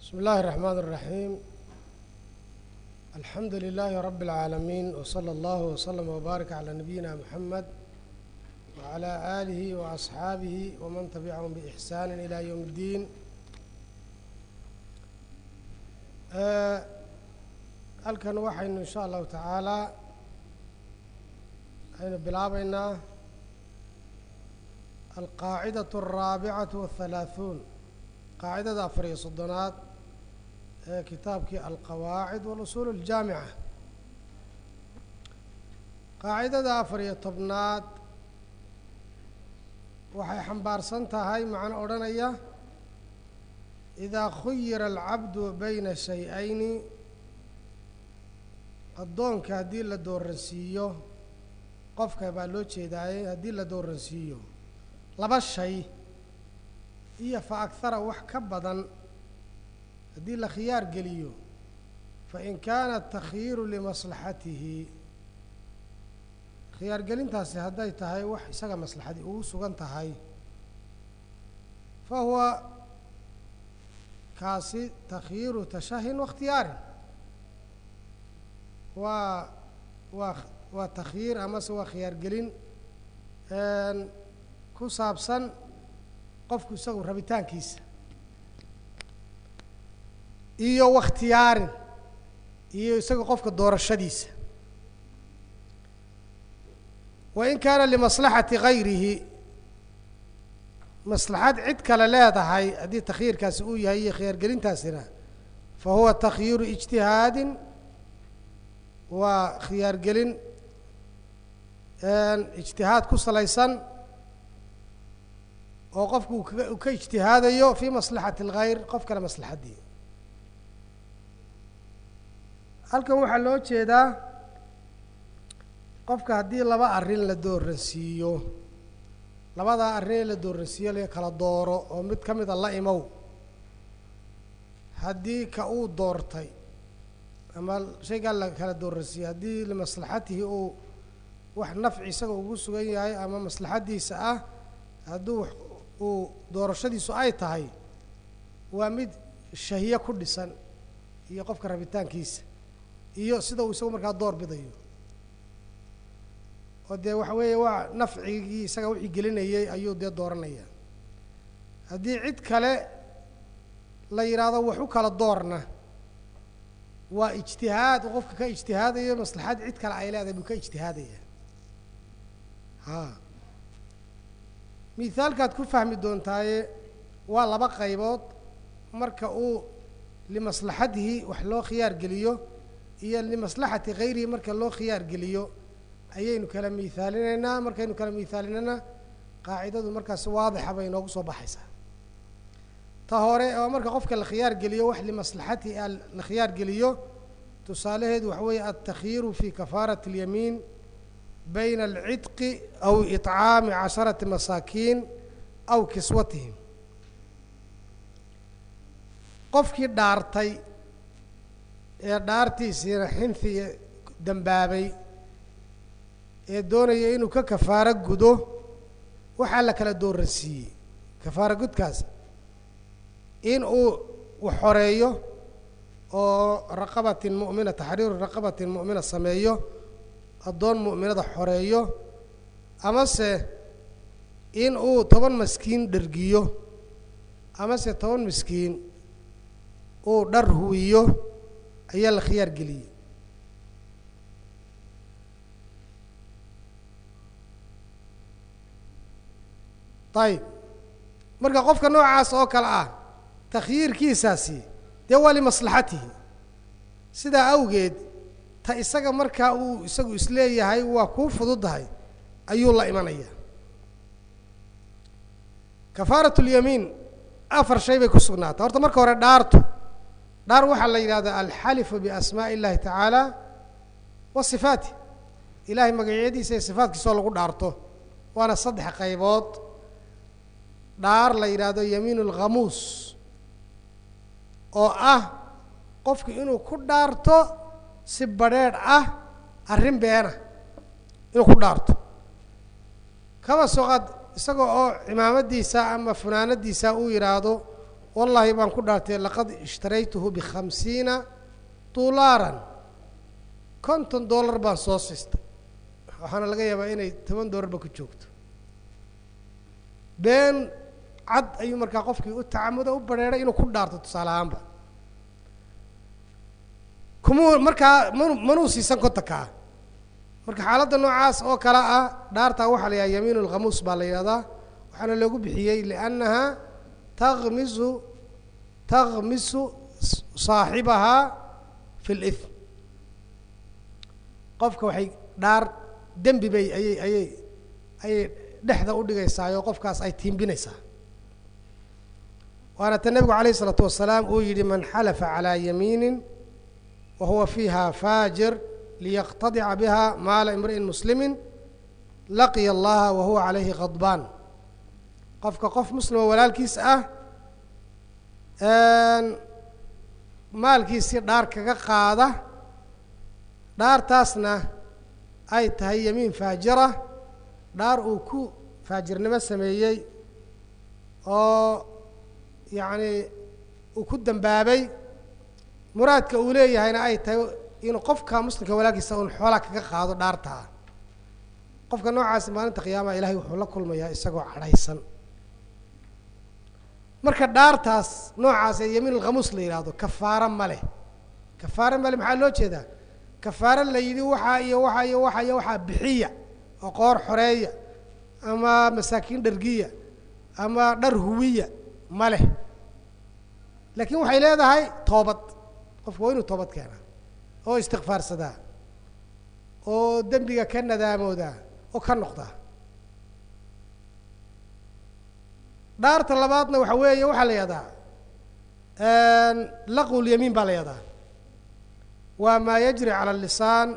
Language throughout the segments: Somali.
بسم الله الرحمن الرحيم الحمد لله رب العالمين وصلى الله وسلم وبارك على نبينا محمد وعلى آله وأصحابه ومن تبعهم بإحسان إلى يوم الدين halkan waxaynu in sha allahu tacaalaa aynu bilaabaynaa alqaacidaة الraabicaة والhalaaثuun qaacidada afar iyo soddonaad ee kitaabkii alqawaacid walusuul اljaamica qaacidada afar iyo tobnaad waxay xambaarsan tahay macno odhanaya idaa khuyira alcabdu bayna shay-ayni addoonka haddii la dooransiiyo qofka baa loo jeedaaye haddii la dooransiiyo laba shay iyo fa akhara wax ka badan haddii la khiyaar geliyo fa in kaana takhyiiru limaslaxatihi khiyaar gelintaasi hadday tahay wax isaga maslaxadii ugu sugan tahay fa huwa kaasi takhyiiru tashahin wakhtiyaarin waa waa waa takhyiir amase waa khiyaar gelin ku saabsan qofku isagu rabitaankiisa iyo wakhtiyaarin iyo isaga qofka doorashadiisa wain kaana limaslaxati gayrihi maslaxad cid kale leedahay haddii takhyiirkaasi uu yahay iyo khiyaargelintaasina fa huwa takhyiiru ijtihaadin waa khiyaargelin ijtihaad ku salaysan oo qofku uu ka ijtihaadayo fii maslaxati اlgayr qof kale maslaxaddii halkan waxaa loo jeedaa qofka haddii laba arrin la dooransiiyo labadaa arrin ee la dooransiiyo la kala dooro oo mid ka mida la imow haddii ka uu doortay ama shaygaa la kala dooransiiyey haddii limaslaxatihi uu wax nafci isaga ugu sugan yahay ama maslaxaddiisa ah hadduu uu doorashadiisu ay tahay waa mid shahiye ku dhisan iyo qofka rabitaankiisa iyo sida uu isagu markaa door bidayo oo dee waxa weeye waa nafcigii isaga wixii gelinayay ayuu dee dooranaya haddii cid kale la yidhaahdo wax u kala doorna waa ijtihaad uu qofka ka ijtihaadayo maslaxad cid kale ay leedahay buu ka ijtihaadaya ha mithaalkaad ku fahmi doontaaye waa laba qaybood marka uu limaslaxatihi wax loo khiyaar geliyo iyo limaslaxati hayrihi marka loo khiyaar geliyo ayaynu kala miithaalinaynaa markaynu kala miithaalinana qaacidadu markaas waadixa bay inoogu soo baxaysaa ta hore oo marka qofka la khiyaar geliyo wax limaslaxatihi a la khiyaar geliyo tusaalaheedu waxa weeye altakhyiiru fi kafaarati اlyamiin bayna alcidqi aw iطcaami casharati masaakiin aw kiswatihim qofkii dhaartay ee dhaartiisiina xinfi dembaabay ee doonaya inuu ka kafaaro gudo waxaa la kala dooransiiyey kafaaro gudkaas in uu xoreeyo oo raqabatin mu'mina taxriiru raqabatin mu'mina sameeyo addoon mu'minada xoreeyo amase in uu toban maskiin dhergiyo amase toban miskiin uu dhar huwiyo ayaa la khiyaar geliyey ayib marka qofka noocaas oo kale ah takhyiirkiisaasi dee waa limaslaxatihi sidaa awgeed ta isaga markaa uu isagu isleeyahay waa kuu fududdahay ayuu la imanaya kafaarat اlyamiin afar shay bay ku sugnaatay horta marka hore dhaartu dhaar waxaa la yidhahdaa alxalifu biasmaaءi اllahi tacaala wa sifaatih ilahay magacyadiisa iyo sifaatkiisoo lagu dhaarto waana saddex qaybood dhaar la yidhaahdo yamiin اlkhamuus oo ah qofku inuu ku dhaarto si badrheedh ah arrin beena inuu ku dhaarto kaba soqad isaga oo cimaamadiisa ama funaanadiisa uu yidhaahdo wallaahi baan ku dhaartay laqad ishtaraytuhu bikhamsiina dolaaran konton dollar baan soo sistay waxaana laga yaabaa inay toban dollarba ku joogto been cad ayuu markaa qofkii u tacamuda u bareeray inuu ku dhaarto tusaale ahaanba kumuu markaa manu manuu siisan kontankaa marka xaaladda noocaas oo kale ah dhaartaa waxaa la yidhaha yamiin alkhamuus baa la yidhahdaa waxaana loogu bixiyey liannaha takmisu takmisu saaxibahaa fi lif qofka waxay dhaar dembi bay ayay ayay ayay dhexda u dhigaysaayoo qofkaas ay tiimbinaysaa waana ta nebigu calayh isalaatu wasalaam uu yidhi man xalafa calaa yamiinin wa huwa fiiha faajir liyaqtadica biha maala imri'in muslimin laqiya allaha wa huwa calayhi khadbaan qofka qof muslimo walaalkiis ah maalkiisii dhaar kaga qaada dhaartaasna ay tahay yamiin faajira dhaar uu ku faajirnimo sameeyey oo yacni uu ku dambaabay muraadka uu leeyahayna ay tahay inuu qofka muslimka walaalkiisa un xoolaa kaga qaado dhaartaa qofka noocaasi maalinta qiyaamaha ilahay wuxuu la kulmayaa isagoo cadhaysan marka dhaartaas noocaas ee yamiin alkhamuus la yidhaahdo kafaaro ma leh kafaaro male maxaa loo jeedaa kafaaro la yidhi waxaa iyo waxaa iyo waxaa iyo waxaa bixiya oo qoor xoreeya ama masaakiin dhargiya ama dhar huwiya ma leh laakiin waxay leedahay toobad qofku waa inuu toobad keenaa oo istikfaarsadaa oo dembiga ka nadaamoodaa oo ka noqdaa dhaarta labaadna waxa weeye waxaa la yihahdaa laqu lyamiin baa la yihahdaa waa maa yajri cala lisaan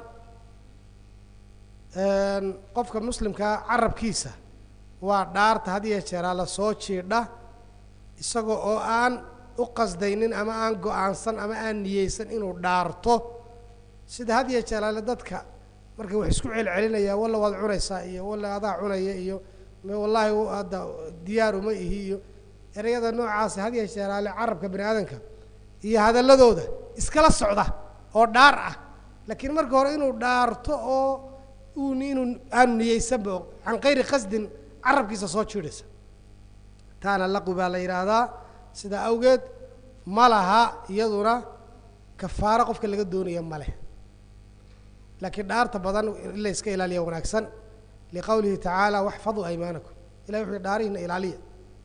qofka muslimkaa carabkiisa waa dhaarta had iyo jeeraa lasoo jiidha isagoo oo aan u qasdaynin ama aan go-aansan ama aan niyeysan inuu dhaarto sida had iyo jeeraale dadka marka wax isku celcelinaya walla waad cunaysaa iyo walla adaa cunaya iyo wallaahi hadda diyaar uma ihi iyo ereyada noocaasa had iyo jeeraale carabka bani aadamka iyo hadalladooda iskala socda oo dhaar ah laakiin marka hore inuu dhaarto oo uun inuu aanu niyeysanba can kayri qasdin carabkiisa soo jiidhaysa taana laqwi baa la yidhaahdaa sidaa awgeed ma laha iyaduna kafaaro qofka laga doonaya ma leh laakiin dhaarta badan in la iska ilaaliya wanaagsan liqowlihi tacaala waxfaduu aymaanakum ilahi wuxuu dhaarihina ilaaliya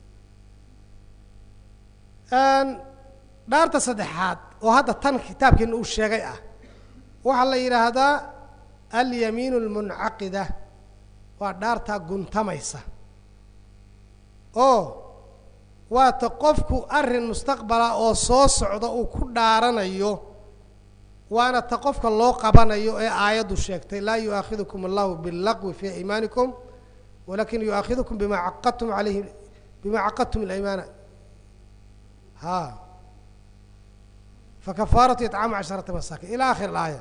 dhaarta saddexaad oo hadda tan kitaabkeena uu sheegay ah waxaa la yidhaahdaa alyamiin almuncaqida waa dhaartaa guntamaysa oo waata qofku arrin mustaqbala oo soo socda uu ku dhaaranayo waana ta qofka loo qabanayo ee aayaddu sheegtay laa yu'aakhidukum allahu billaqwi fii aymaanikum walakin yu'aakhidukum bima caqadtum alayhi bima caqadtum ilaymaana ha fakafaaratu itcaamu casharata masaakin ila akhir alaaya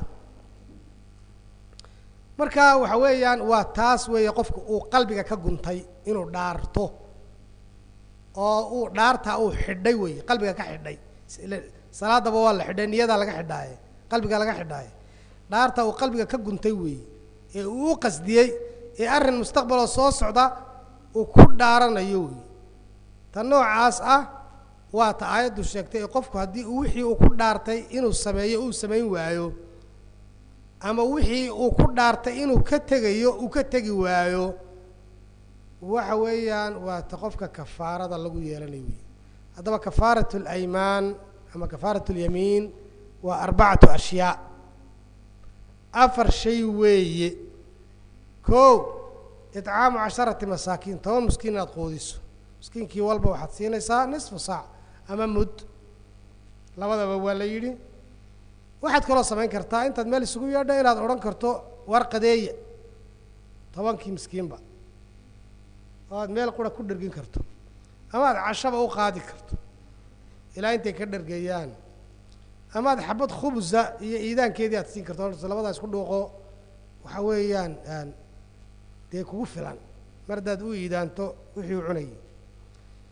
marka waxa weeyaan waa taas weeye qofku uu qalbiga ka guntay inuu dhaarto oo uu dhaartaa uu xidhay weeye qalbiga ka xidhay salaadaba waa la xidhay niyadaa laga xidhaaye qalbiga laga xidhaaye dhaartaa uu qalbiga ka guntay weeye ee uu u qasdiyey ee arrin mustaqbaloo soo socda uu ku dhaaranayo weeye ta noocaas ah waa ta aayaddu sheegtay ee qofku haddii wixii uu ku dhaartay inuu sameeyo uu samayn waayo ama wixii uu ku dhaartay inuu ka tegayo uu ka tegi waayo waxa weeyaan waa ta qofka kafaarada lagu yeelanayo wey haddaba kafaarat alaymaan ama kafaarat اlyamiin waa arbacatu ashyaa afar shay weeye ko itcaamu casharati masaakiin toban miskiin inaad quudiso miskiinkii walba waxaad siinaysaa nisfu saac ama mud labadaba waa la yidhi waxaad kaloo samayn kartaa intaad meel isugu yeedha inaad odhan karto warqadeeya tobankii miskiinba oo aad meel qura ku dhergin karto ama aad cashaba u qaadi karto ilaa intay ka dhergeeyaan ama aad xabad khubza iyo iidaankeedii aad siin karto labadaas ku dhuuqo waxa weeyaan dee kugu filan mar haddaad u iidaanto wixii u cunayay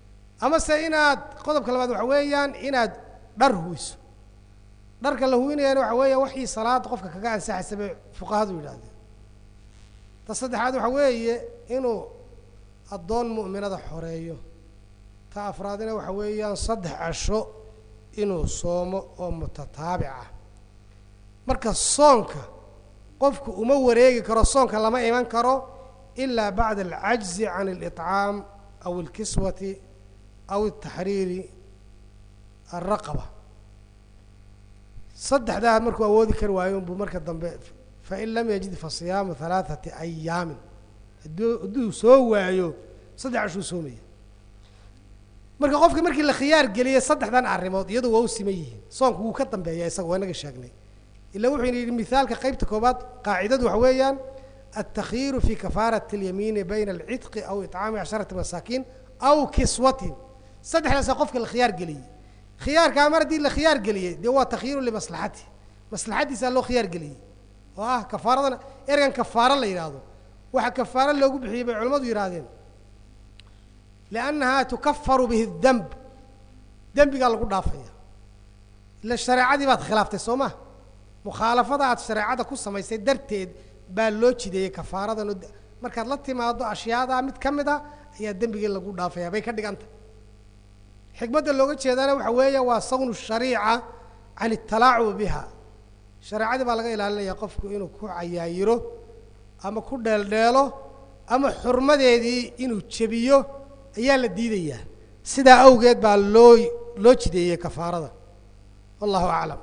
amase inaad qodobka labaad waxa weeyaan inaad dhar huwiso dharka la huwinayana waxa weeya waxii salaada qofka kaga ansaxaysa bay fuqahadu yidhaahdeen ta saddexaad waxa weeye inuu addoon mu'minada xoreeyo ta afraadina waxa weeyaan saddex casho inuu soomo oo mutataabic ah marka soonka qofku uma wareegi karo soonka lama iman karo ilaa bacda alcajzi can aliطcaam aw alkiswati aw ataxriiri alraqaba saddexdaa markuu awoodi kari waayo unbuu marka dambe fain lam yajid fa siyaamu halaaثati ayaamin hadduu hadduu soo waayo saddex cashuu soomaya marka qofka markii la khiyaar geliyay saddexdan arrimood iyadu waa u siman yihiin soonku wuu ka dambeeya isaga waa inaga sheegnay ila wuxuu yidhi mithaalka qeybta koobaad qaacidadu waxa weeyaan altakyiiru fi kafaarati اlyamiini bayna alcidqi aw iطcaami casharati masaakiin aw kiswatin saddexdaasaa qofka la khiyaar geliyey khiyaarkaa mar haddii la khiyaar geliyey dee waa takhyiiru limaslaxati maslaxadiisaa loo khiyaar geliyey oo ah kafaaradana ergan kafaaro la yidhaahdo waxa kafaaro loogu bixiyey bay culimmadu yidhaahdeen liannahaa tukafaru bihi demb dembigaa lagu dhaafaya ila shareecadii baad khilaaftay soo ma mukhaalafada aad shareecada ku samaysay darteed baa loo jideeyey kafaaradan oo markaad la timaado ashyaadaa mid ka mid a ayaa dembigii lagu dhaafaya bay ka dhigantah xikmadda looga jeedana waxa weeye waa sawnu shariica can italaacubi biha shareecadii baa laga ilaalinaya qofku inuu ku cayaayiro ama ku dheeldheelo ama xurmadeedii inuu jebiyo ayaa la diidayaa sidaa awgeed baa loo loo jideeyey kafaarada wallahu aclam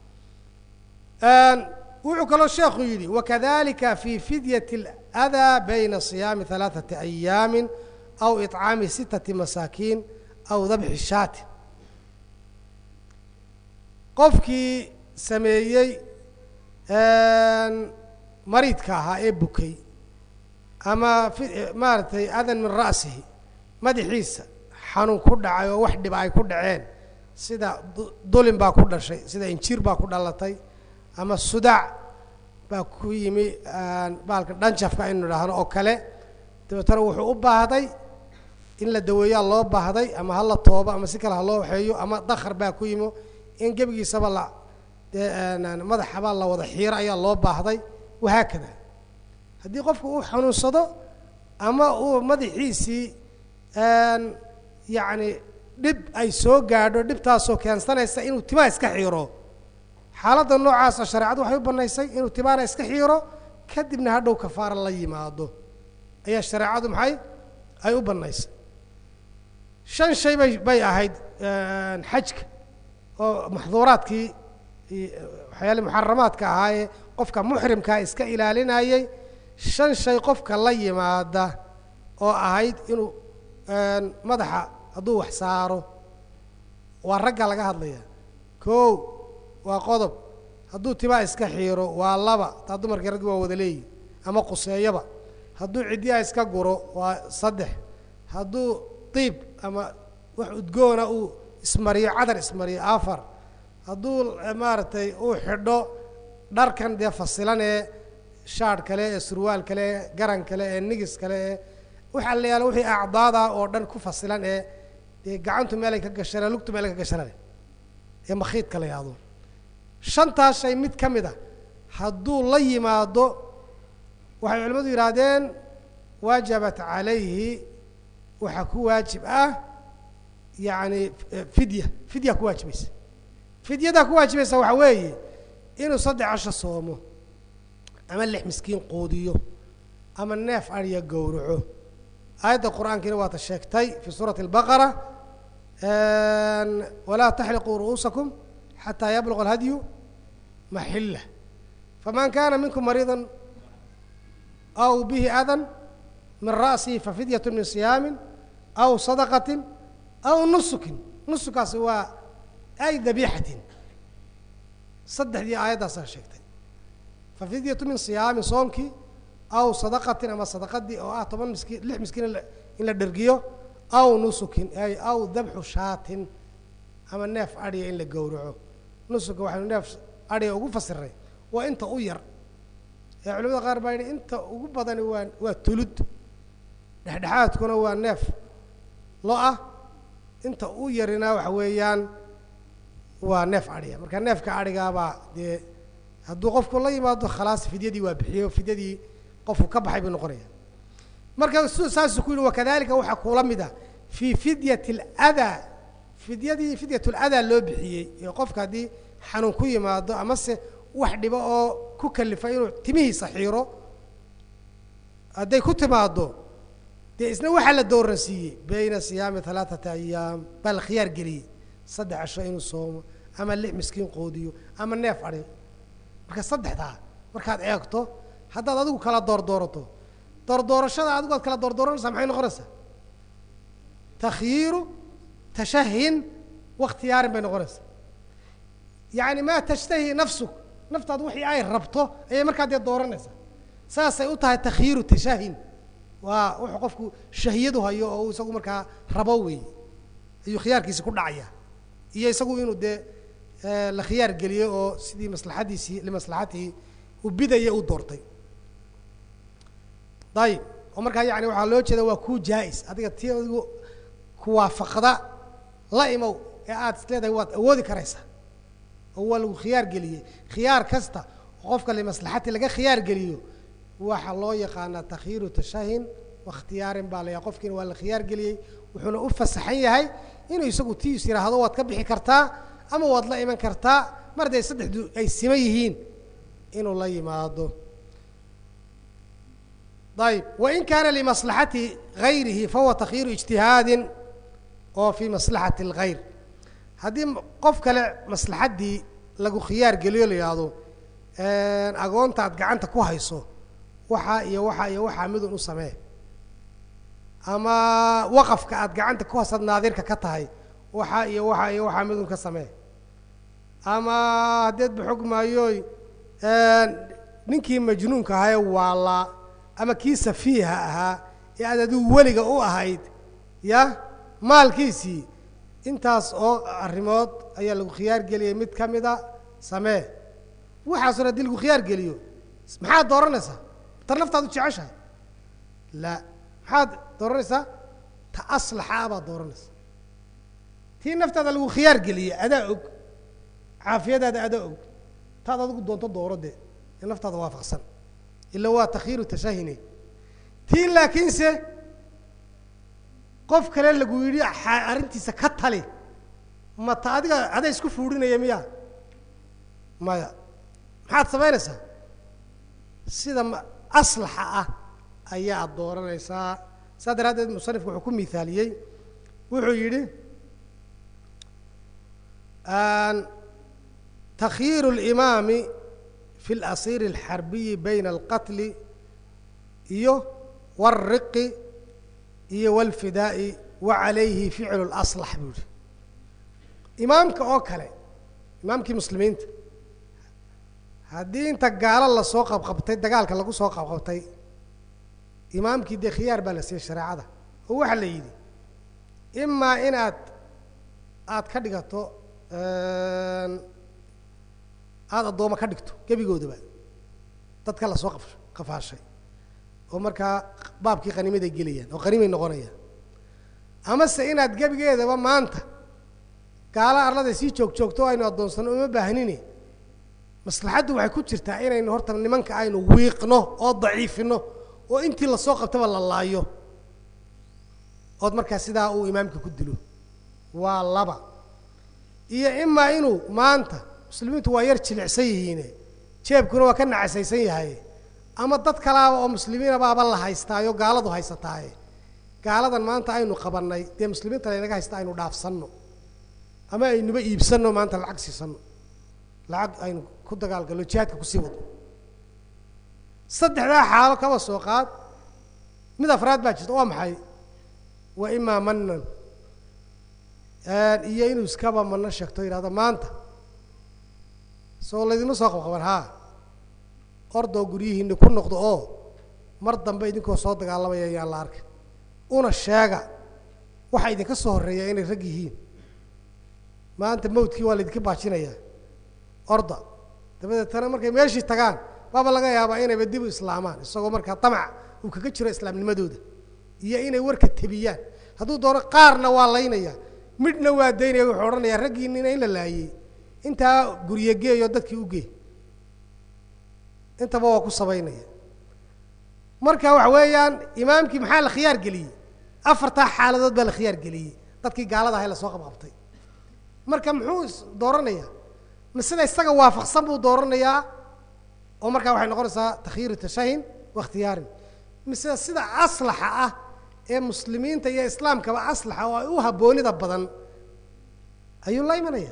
wuxuu kaloo sheekhu yidhi wakadalika fi fidyat اlأdaa bayna صiyaami ثalaaثati أyaami aw iطcaami sitati masaakiin aw dabxi shaatin qofkii sameeyey mariidka ahaa ee bukay ama maaragtay adan min ra'sihi madaxiisa xanuun ku dhacay oo wax dhiba ay ku dhaceen sida dulin baa ku dhashay sida injir baa ku dhalatay ama sudaac baa ku yimi baalka dhanjafka aynu idhaahno oo kale dabeetana wuxuu u baahday in la daweeyaa loo baahday ama ha la toobo ama si kale ha loo waxeeyo ama dakar baa ku yimo in gebigiisaba la dee madaxaba la wada xiiro ayaa loo baahday wahaakada haddii qofku uu xanuunsado ama uu madaxiisii yacni dhib ay soo gaadho dhibtaasoo keensanaysa inuu timaa iska xiiro xaaladda noocaasa shareecadu waxay u bannaysay inuu timaana iska xiiro kadibna hadhow kafaara la yimaado ayaa shareecadu maxay ay u bannaysay shan shay bay bay ahayd xajka oo maxduuraadkii waxyaali muxaramaadka ahaayee qofka muxrimkaa iska ilaalinayey shan shay qofka la yimaada oo ahayd inuu madaxa hadduu wax saaro waa ragga laga hadlaya kow waa qodob hadduu timaa iska xiiro waa laba taa dumarkii raggi waa wada leeyihi ama quseeyaba hadduu ciddiyaa iska guro waa saddex hadduu diib ama wax udgoona uu ismariyo cadar ismariyo afar hadduu maaragtay uu xidho dharkan dee fasilan ee shaadh kale ee surwaal kale ee garan kale ee nigis kale ee waxaa la yaala wixii acdaada oo dhan ku fasilan ee dee gacantu meelay ka gashana lugtu meelay ka gashanale ee makhiidka la yahdo shantaas shay mid ka mid a hadduu la yimaado waxay culimmadu yidhaahdeen waajabat calayhi waxaa ku waajib ah yacni fidya fidya ku waajibaysa fidyadaa ku waajibaysa waxaa weeye inuu saddex casho soomo ama lix miskiin quudiyo ama neef adhiya gowraco aayadda qur-aankiina waata sheegtay fi suurati اlbaqara walaa taxliquu ru'uusakum xataa yabluga alhadyu maxila faman kana minkum mariida aw bihi adan min ra'sihi fafidyat min siyaami aw sadaqati aw nusukin nusukaasi waa ay dabiixatin saddexdii aayaddaasaa sheegtay fafidyatu min siyaamin soomkii aw sadaqatin ama sadaqadii oo ah toban miskiin lix miskiin in la dhergiyo aw nusukin ay aw dabxu shaatin ama neef adhiya in la gowraco nusuka waxaynu neef adhiga ugu fasiray waa inta u yar ee culimada qaar baa yidhi inta ugu badani waa waa tulud dhexdhexaadkuna waa neef lo ah inta u yarina waxa weeyaan waa neef adhiga marka neefka adhigaabaa dee hadduu qofku la yimaado khalaas fidyadii waa bixiyo fidyadii qofku ka baxay buu noqonaya marka su saasuu ku yihi wakadalika waxaa kuula mid a fii fidyati aladaa fidyadii fidyat ladaa loo bixiyey ee qofka haddii xanuun ku yimaado amase wax dhibo oo ku kalifa inuu timihiisa xiiro hadday ku timaado dee isna waxaa la dooransiiyey bayna siyaami halaaثata ayaam baa la khiyaar geliyey saddex cisho inuu soomo ama lix miskiin qoodiyo ama neef adhi marka saddexdaa markaad eegto haddaad adigu kala doordoorato doordoorashada adigu aad kala doordooranaysaa maxay noqonaysaa takhyiiru tashahin wakhtiyaarin bay noqonaysaa yacni maa tashtahi nafsuk naftaadu wixii ay rabto ayay markaa dee dooranaysaa saasay u tahay takhyiiru tashahin waa wuxuu qofku shahiyadu hayo oo uu isagu markaa rabo weey ayuu khiyaarkiisi ku dhacaya iyo isagu inuu dee la khiyaar geliyo oo sidii maslaxadiisii limaslaxatihi uu bidaya u doortay dayib oo markaa yani waxaa loo jeeda waa ku jaa-is adiga ti adigu kuwaafaqda la imow ee aada is leedahay waad awoodi karaysaa oo waa lagu khiyaar geliyey khiyaar kasta oo qofka limaslaxati laga khiyaar geliyo waxaa loo yaqaanaa takhyiiru tashahin wakhtiyaarin baa la yaha qofkiina waa la khiyaar geliyey wuxuuna u fasaxan yahay inuu isagu tiis yidhaahdo waad ka bixi kartaa ama waad la iman kartaa mar hadday saddexdu ay siman yihiin inuu la yimaado ayb wain kaana limaslaxati gayrihi fahuwa takhyiiru ijtihaadin oo fii maslaxati اlgayr haddii qof kale maslaxaddii lagu khiyaar geliyo la yidhaahdo agoonta aad gacanta ku hayso waxaa iyo waxaa iyo waxaa midun u samee ama waqafka aad gacanta ku hasaad naadirka ka tahay waxaa iyo waxaa iyo waxaa midun ka samee ama haddeed baxog maayoy ninkii majnuunka ahae waalaa ama kii safiiha ahaa ee aad adigu weliga u ahayd ya maalkiisii intaas oo arrimood ayaa lagu khiyaar geliyey mid ka mida samee waxaasoo haddii lagu khiyaar geliyo maxaad dooranaysaa tar naftaad u jeceshahay la maxaad dooranaysaa ta aslaxa baad dooranaysaa tii naftaada lagu khiyaar geliyey adaa og caafiyadaada adaa og taad adigu doonto dooro dee ee naftaada waafaqsan ila waa takhyiiru tashahine tii laakiinse qof kale lagu yidhi arrintiisa ka tali ma ta adiga adaa isku fuudhinaya miya maya maxaad samaynaysaa sida aslaxa ah ayaad dooranaysaa saas daraaddeed musanifku wuxuu ku miaaliyey wuxuu yidhi takhyiiru اlimaami fi اlasiir اlxarbiyi bayna alqatli iyo wاlriqi iyo wاlfidaa'i wa calayhi ficlu اlaslax buu yihi imaamka oo kale imaamkii muslimiinta haddii inta gaalo lasoo qabqabtay dagaalka lagu soo qabqabtay imaamkii dee khiyaar baa la siiyey shareecada oo waxaa la yidhi imaa inaad aada ka dhigato aada addooma ka dhigto gebigoodaba dadka lasoo qa qafaashay oo markaa baabkii qanimaday gelayaan oo qanimay noqonayaan amase inaad gebigeedaba maanta gaalo arlada sii joog joogto o aynu addoonsano uma baahnine maslaxaddu waxay ku jirtaa inaynu horta nimanka aynu wiiqno oo daciifino oo intii lasoo qabtaba la laayo ood markaa sidaa uu imaamka ku dilo waa laba iyo imaa inuu maanta muslimiintu waa yar jilicsan yihiine jeebkuna waa ka nacasaysan yahay ama dad kalaaba oo muslimiina baaba la haystaayo gaaladu haysataaye gaaladan maanta aynu qabannay dee muslimiinta laynaga haysta aynu dhaafsanno ama aynuba iibsanno maanta lacag siisanno lacag aynu ku dagaalgalno jihaadka kusii wadno saddexdaa xaalo kaba soo qaad mid afraad baa jirta waa maxay wa imaa manan iyo inuu iskaba mano sheegto yidhahdo maanta soo laydinma soo qabqaban haa ordoo guryihiina ku noqdo oo mar dambe idinkoo soo dagaalamaya ayaan la arkay una sheega waxaa idinka soo horreeya inay rag yihiin maanta mawdkii waa laydinka baajinayaa orda dabadeetana markay meeshii tagaan baaba laga yaabaa inayba dib u islaamaan isagoo markaa damac uu kaga jiro islaamnimadooda iyo inay warka tebiyaan hadduu doono qaarna waa laynaya midhna waa daynaya wuxuu odhanayaa raggiinina in la laayey intaa gurye geeyo dadkii u gee intaba waa ku sabaynaya marka waxa weeyaan imaamkii maxaa la khiyaar geliyey afartaa xaaladood baa la khiyaar geliyey dadkii gaalada ahay lasoo qabqabtay marka muxuu dooranayaa ma sida isaga waafaqsan buu dooranayaa oo markaa waxay noqonaysaa takhyiiru tashahin wa ikhtiyaarin mise sida aslaxa ah ee muslimiinta iyo islaamkaba aslaxa oo ay u habboonida badan ayuu la imanaya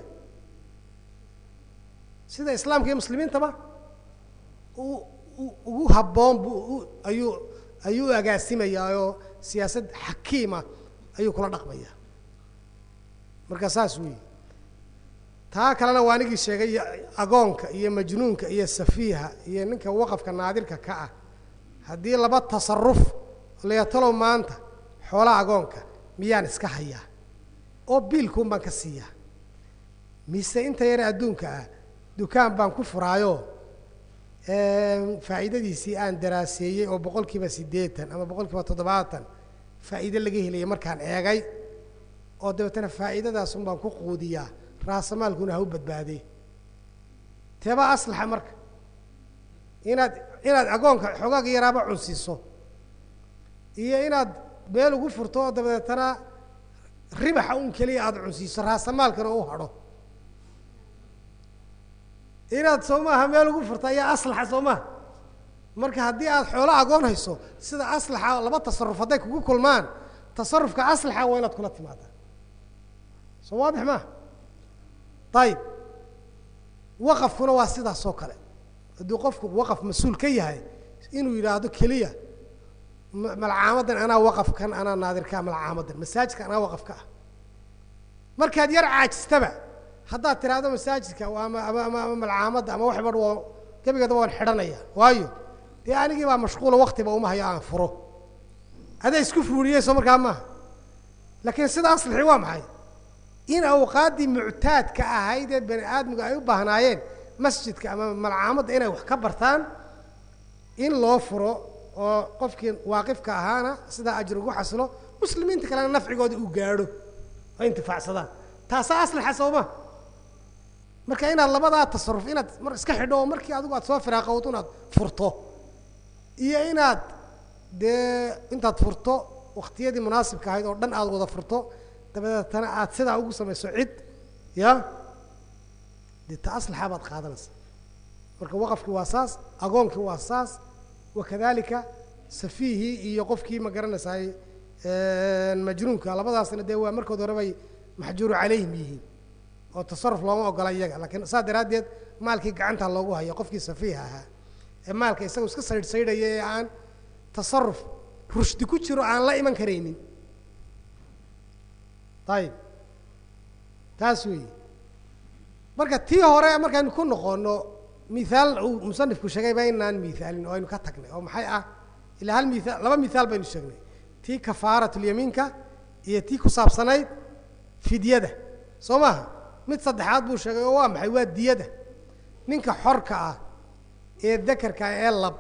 sida islaamka iyo muslimiintaba u ugu habboon buu ayuu ayuu u agaasimayaa oo siyaasad xakiima ayuu kula dhaqmaya marka saas weeye taa kalena waa anigii sheegay agoonka iyo majnuunka iyo safiiha iyo ninka waqafka naadirka ka ah haddii laba tasaruf layatalow maanta xoolaha agoonka miyaan iska hayaa oo biilkuun baan ka siiyaa mise inta yare adduunka ah dukaan baan ku furaayo faa'iidadiisii aan daraaseeyey oo boqol kiiba siddeetan ama boqol kiiba toddobaatan faa'iide laga helaya markaan eegay oo dabeetana faa'iidadaasun baan ku quudiyaa raasamaalkuna ha u badbaadee teeba aslaxa marka inaad inaad agoonka xogaaga yaraaba cunsiiso iyo inaad meel ugu furto oo dabadeetana ribaxa un keliya aada cunsiiso raasamaalkana u hadho inaad soo maaha meel ugu furto ayaa aslaxa soo maha marka haddii aad xoolo agoon hayso sida aslaxa laba tasaruf hadday kugu kulmaan tasarufka aslaxa waa inaad kula timaadaa soo waadix maaha ayib waqafkuna waa sidaas oo kale hadduu qofku waqaf mas-uul ka yahay inuu yidhaahdo keliya malcaamadan anaa waqafkan anaa naadirkaa malcaamadan masaajidka anaa waqafka ah markaad yar caajistaba haddaad tiraahdo masaajidka ama ama ama ama malcaamadda ama waxba waa gebigeedaba waan xidhanaya waayo dee anigii baa mashquula waktiba uma hayo aan furo adaa isku fuuriyeyso markaa maaha laakiin sida aslixi waa maxay in awqaaddii muctaadka ahayd ee bani aadmigu ay u baahnaayeen masjidka ama malcaamadda inay wax ka bartaan in loo furo oo qofkii waaqifka ahaana sidaa ajri ugu xasilo muslimiinta kalena nafcigooda uu gaadho oo intifaacsadaan taasaa aslaxa sooma marka inaad labadaa tasaruf inaad mar iska xidho oo markii adigu aad soo firaaqowdo inaad furto iyo inaad dee intaad furto waktiyadii munaasibka ahayd oo dhan aad wada furto dabadeetana aad sidaa ugu samayso cid ya dee ta aslaxa baad qaadanaysa marka waqafkii waa saas agoonkii waa saas wakadalika safiihii iyo qofkii ma garanaysaay majnuunka labadaasna dee waa markood hore bay maxjuuru calayhim yihiin oo tasaruf looma ogola iyaga lakiin saas daraaddeed maalkii gacanta loogu hayo qofkii safiiha ahaa ee maalka isaga iska saydh saydhaya ee aan tasaruf rushdi ku jiro aan la iman karaynin ayib taas weeye marka tii hore markaynu ku noqono mihaal uu musanifku sheegay ba inaan mihaalin oo aynu ka tagnay oo maxay ah ilaa hal mihaal laba mihaal baynu sheegnay tii kafaaratulyamiinka iyo tii ku saabsanayd fidyada soo maaha mid saddexaad buu sheegay oo waa maxay waa diyada ninka xorka ah ee dakarka ee lab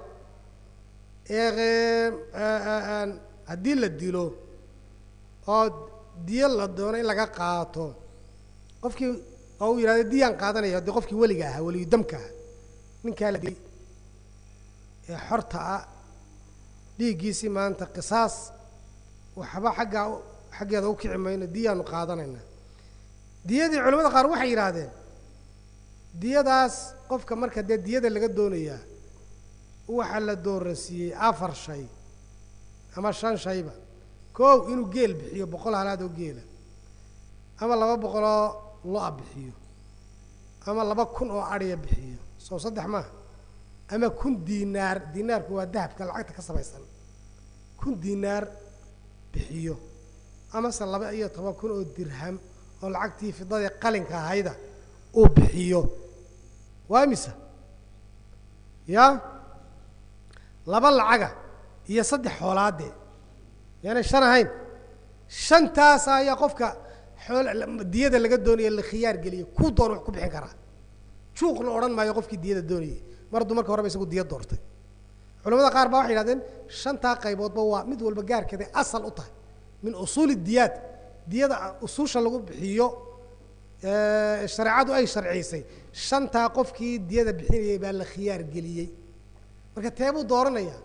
ee haddii la dilo oo diyo la doono in laga qaato qofkii oo uu yidhahdo diyaan qaadanaya dee qofkii weliga ahaa weliyu damka ah ninkaa la dilay ee xorta ah dhiiggiisii maanta qisaas waxba xaggaa xaggeeda u kici mayno diyaanu qaadanaynaa diyadii culamada qaar waxay yidhaahdeen diyadaas qofka marka dee diyada laga doonayaa waxaa la dooransiiyey afar shay ama shan shayba koow inuu geel bixiyo boqol halaad oo geela ama laba boqoloo lo-a bixiyo ama laba kun oo adhiya bixiyo soo saddex maaha ama kun diinaar diinaarku waa dahabka lacagta ka samaysan kun diinaar bixiyo amase laba iyo toban kun oo dirham oo lacagtii fidadii qalinka ahayda uu bixiyo waa imisa ya laba lacaga iyo saddex xoolaadee yaanay shan ahayn shantaas ayaa qofka xool diyada laga doonaya la khiyaar geliyo kuu doon wax ku bixin karaa juuqna odhan maayo qofkii diyada doonayay mar hadduu marka horeba isagu diya doortay culamada qaar baa waxay yidhahdeen shantaa qayboodba waa mid walba gaarkeeday asal u tahay min usuuli diyaad diyada usuusha lagu bixiyo shareecadu ay sharciysay shantaa qofkii diyada bixinayay baa la khiyaar geliyey marka teebuu dooranaya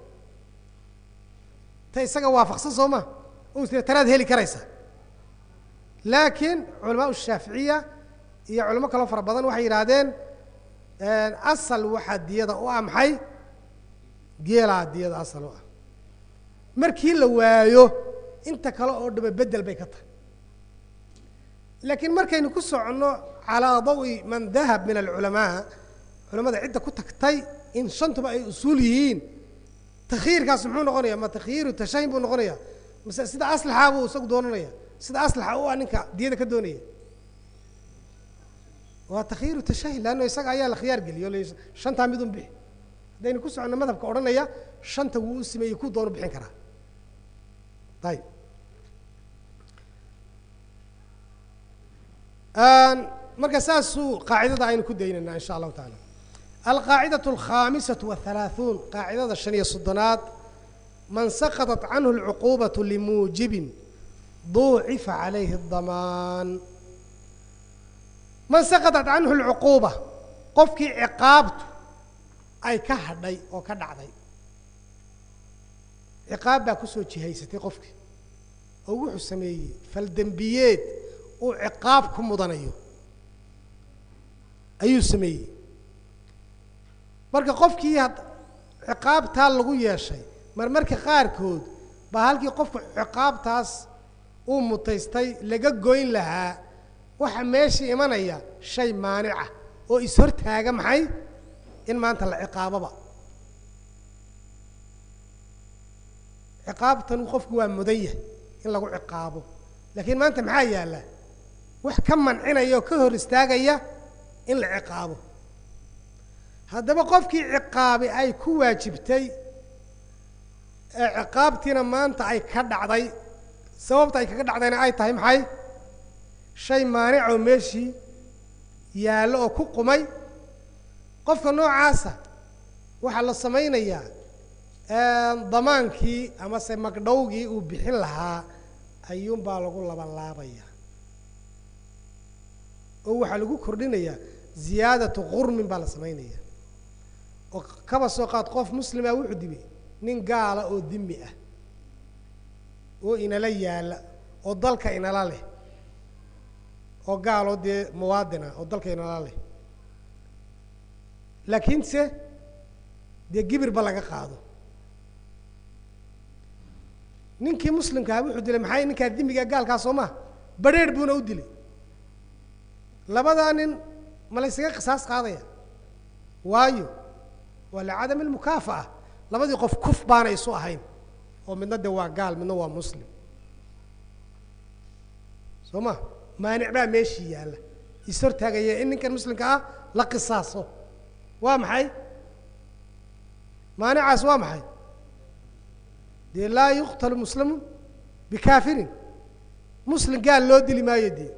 ta isaga waafaqsan soo ma o tira tanaad heli karaysa laakiin culamaa shaaficiya iyo culamo kaloo fara badan waxay yidhaahdeen asal waxaa diyada u ah maxay geelaa diyada asal u ah markii la waayo inta kale oo dhama bedel bay ka tahay laakiin markaynu ku soconno calaa dawi man dahab min alculamaa culamada cidda ku tagtay in shantuba ay usuul yihiin takyiirkaas muxuu noqonaya ma takhyiiru tashahin buu noqonaya mase sida aslaxa buu isagu doonanaya sida aslaxa u ah ninka diyada ka doonaya waa takhyiiru tashahin leanno isaga ayaa la khiyaar geliyo l shantaa midun bixi haddaynu ku soconno madhabka odhanaya shanta wuu u sameeyey ku doonu bixin karaa ayib marka saasuu qaacidada aynu ku daynayna in sha allahu taala alqaacidaة alkhamisaة wahalaaثuun qaacidada shan iyo soddonaad man saqطat canhu اlcuqubaة limuujibin duucifa calayhi الdamaan man saqطat canhu اlcuquuba qofkii ciqaabtu ay ka hadhay oo ka dhacday ciqaab baa kusoo jihaysatay qofkii oo wuxuu sameeyey faldembiyeed uu ciqaab ku mudanayo ayuu sameeyey marka qofkii ciqaabtaa lagu yeeshay marmarka qaarkood baa halkii qofku ciqaabtaas uu mutaystay laga goyn lahaa waxa meesha imanaya shay maanica oo is-hortaaga maxay in maanta la ciqaaboba ciqaabtan qofku waa mudan yahay in lagu ciqaabo laakiin maanta maxaa yaalla wax ka mancinaya oo ka hor istaagaya in la ciqaabo haddaba qofkii ciqaabi ay ku waajibtay ee ciqaabtiina maanta ay ka dhacday sababta ay kaga dhacdayna ay tahay maxay shay maanicoo meeshii yaallo oo ku qumay qofka noocaasa waxaa la samaynayaa damaankii amase magdhowgii uu bixin lahaa ayuunbaa lagu labanlaabaya oo waxaa lagu kordhinayaa ziyaadatu qurmin baa la samaynaya oo kaba soo qaad qof muslima wuxuu dibay nin gaala oo dimi ah oo inala yaalla oo dalka inala leh oo gaaloo dee muwaadin ah oo dalka inala leh laakiinse dee gibirba laga qaado ninkii muslimkaha wuxuu dilay maxay ninkaa dimiga gaalkaa soo maha badrheer buuna u dilay labadaa nin ma laysaga qisaas qaadaya waayo waa licadami almukaafa'a labadii qof kuf baana isu ahayn oo midna de waa gaal midna waa muslim soo ma maanic baa meeshii yaalla is hortaagaya in ninkan muslimka ah la qisaaso waa maxay maanicaas waa maxay dee laa yuqtalu muslimu bikaafirin muslim gaal loo dili maayo dee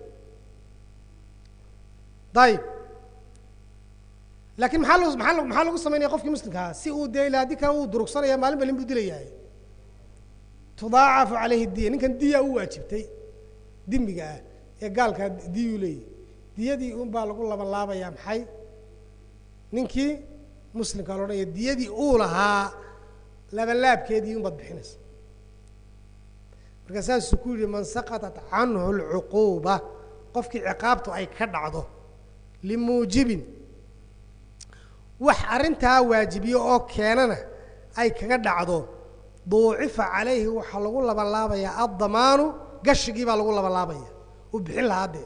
ayib laakiin maxaa lo maa maxaa lagu samaynaya qofkii muslimkaa si uu dee ila haddii kale uu durugsanaya maalin ba lin buu dilayahay tudaacafu calayhi diya ninkan diya u waajibtay dimiga ah ee gaalkaa diyuu leeyahy diyadii un baa lagu laban laabayaa maxay ninkii muslimkaa lo odhanaya diyadii uu lahaa labanlaabkeedii un baad bixinaysa marka saasuu ku yihi man saqaطat canhu اlcuquuba qofkii ciqaabtu ay ka dhacdo limuujibin wax arrintaa waajibiyo oo keenana ay kaga dhacdo duucifa calayhi waxaa lagu labanlaabayaa addamaanu gashigii baa lagu labanlaabaya uu bixin lahaa dee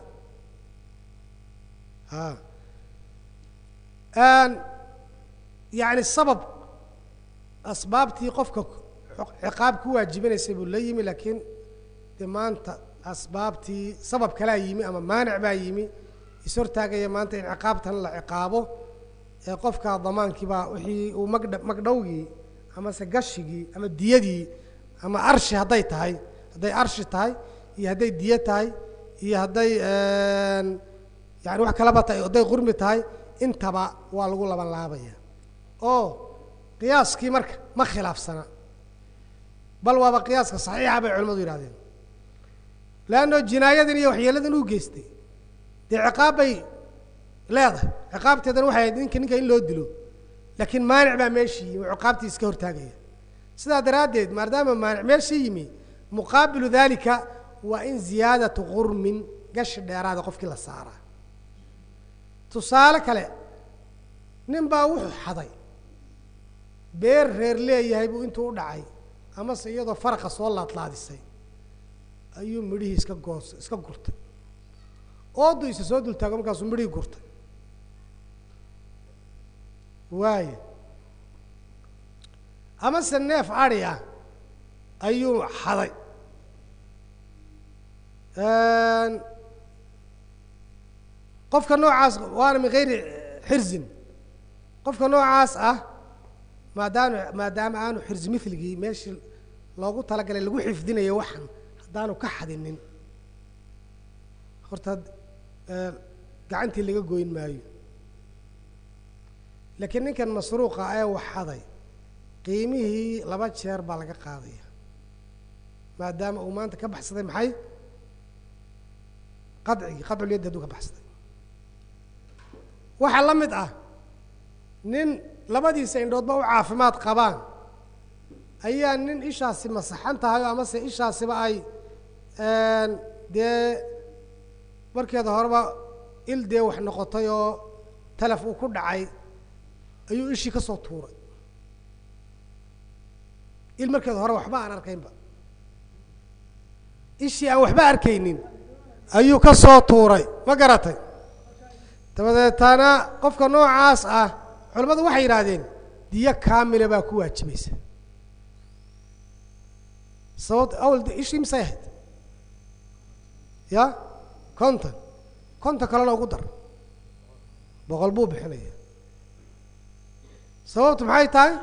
yani sabab asbaabtii qofka ciqaab ku waajibinaysay buu la yimi laakiin de maanta asbaabtii sabab kalaa yimi ama maanic baa yimi is hortaagaya maanta in ciqaabtan la ciqaabo ee qofka damaankii baa wixii uu magdha magdhowgii amase gashigii ama diyadii ama arshi hadday tahay hadday arshi tahay iyo hadday diyo tahay iyo hadday yani wax kalaba tahay hadday qurmi tahay intaba waa lagu laban laabaya oo qiyaaskii marka ma khilaafsana bal waaba qiyaaska saxiixa bay culimadu yihahdeen leanno jinaayadan iyo waxyeeladan uu geystay dee ciqaab bay leedahay ciqaabteedana waxay ahayd ninka ninka in loo dilo laakiin maanic baa meeshii yimi oo ciqaabtii iska hortaagaya sidaa daraaddeed maadaama maanic meeshii yimi muqaabilu dalika waa in ziyaadatu qurmin gashi dheeraada qofkii la saaraa tusaale kale nin baa wuxuu xaday beer reer leeyahay buu intuu u dhacay amase iyadoo faraqa soo laadlaadisay ayuu midhihii iska goos iska gurtay oodu isa soo dultaago markaasuu midhihii gurtay waayo amase neef adhi ah ayuu xaday qofka noocaas waana min gayri xirzin qofka noocaas ah maadaanu maadaama aanu xirzi miligii meeshii loogu talagalay lagu xifdinayo waxan haddaanu ka xadinin horta gacantii laga goyn maayo laakiin ninkan masruuqa ee wax xaday qiimihii laba jeer baa laga qaadaya maadaama uu maanta ka baxsaday maxay qadcigii qadculyaddi hadduu ka baxsaday waxaa la mid ah nin labadiisa indhoodba u caafimaad qabaan ayaa nin ishaasi masaxan tahay oo amase ishaasiba ay dee markeeda horeba il dee wax noqotay oo talaf uu ku dhacay ayuu ishii ka soo tuuray il markeeda hore waxba aan arkaynba ishii aan waxba arkaynin ayuu ka soo tuuray ma garatay dabadeetana qofka noocaas ah culamadu waxay yidhaahdeen diyo kaamila baa ku waajibaysa sababto awal de ishii misay ahayd ya konton konton kalena ugu dar boqol buu bixinaya sababtu maxay tahay